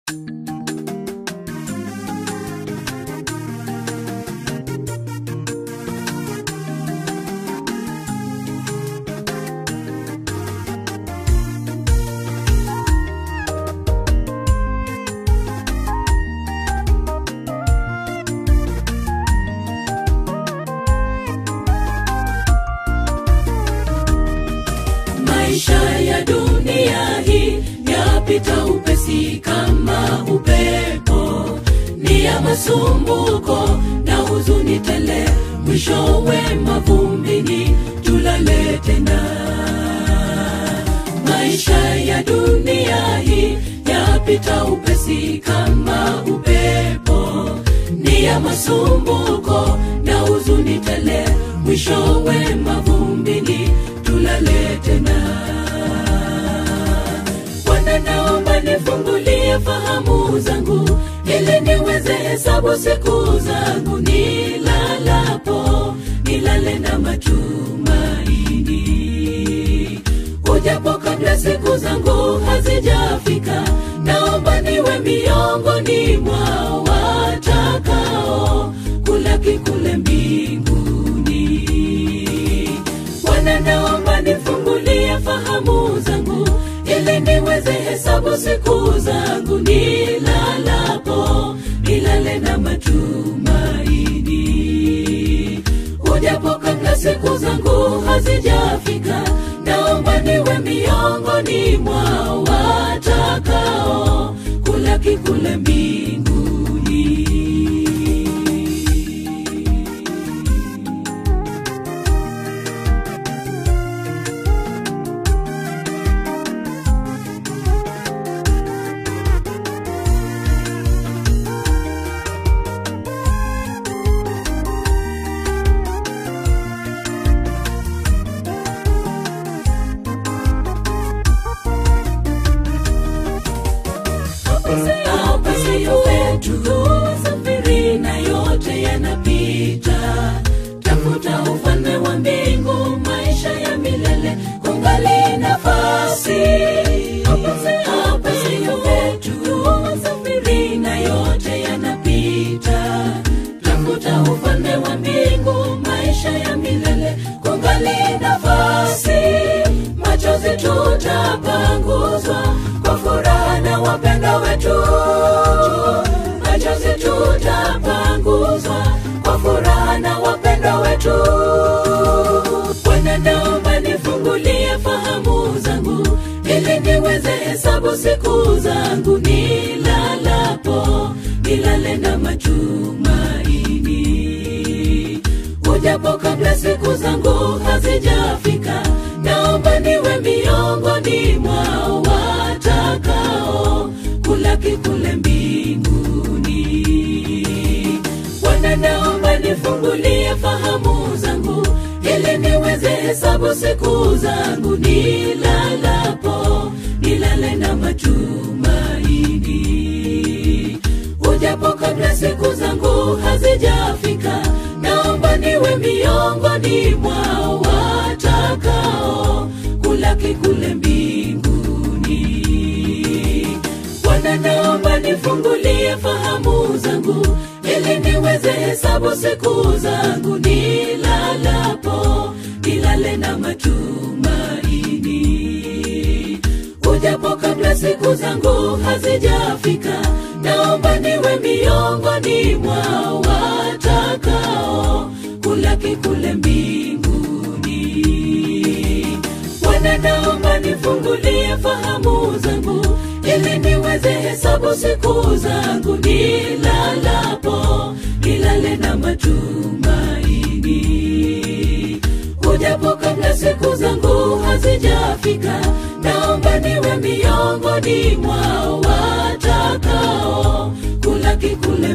maisha ya dunia hii yapita upesi kama upepo ni ya masumbuko na huzuni tele mwishowe mavumbini tulale tena maisha ya dunia hii yapita upesi kama upepo ni ya masumbuko na huzuni tele mwishowe mavumbini tulale tena bwana naomba nifungulie fahamu zangu ili niweze hesabu siku zangu nilalapo nilale na matumaini ujapo kabla siku zangu hazijafika naomba niwe miongoni mwa watakao kulaki kule mbinguni bwana naomba nifungulie fahamu zangu ili niweze hesabu siku zangu nilalapo nilale na matumaini ujapo kabla siku zangu hazijafika naomba niwe miongoni mwa watakao kulaki kule mbinguni hapa siyo petu safiri na yote yanapita tafuta ufalme wa mbingu maisha ya milele kungali nafasi hapa siyo petu safiri na yote yanapita tafuta ufalme wa mbingu maisha ya milele kungali nafasi machozi tutapanguzwa kwa furaha na wapenda wetu machozi tutapanguzwa kwa furaha na wapenda wetu bwana naomba nifungulie fahamu zangu ili niweze hesabu siku zangu nilalapo nilale na matumaini ujapo kabla siku zangu hazijafika naomba niwe miongoni mwa watakao kulaki kule mbinguni bwana naomba nifungulie fahamu zangu ili niweze hesabu siku zangu nilalapo nilale na matumaini ujapo kabla siku zangu hazijafika naomba niwe miongoni mwa watakao kulaki kule mbinguni bwana naomba nifungulie fahamu zangu ili niweze hesabu siku zangu nilalapo nilale na matumaini ujapo kabla siku zangu hazijafika naomba niwe miongoni mwa watakao kulaki kule mbinguni bwana naomba nifungulie fahamu zangu ili niweze hesabu siku zangu nilalapo nilale na matumaini ujapo kabla siku zangu hazijafika naomba niwe miongoni mwa watakao kulaki kule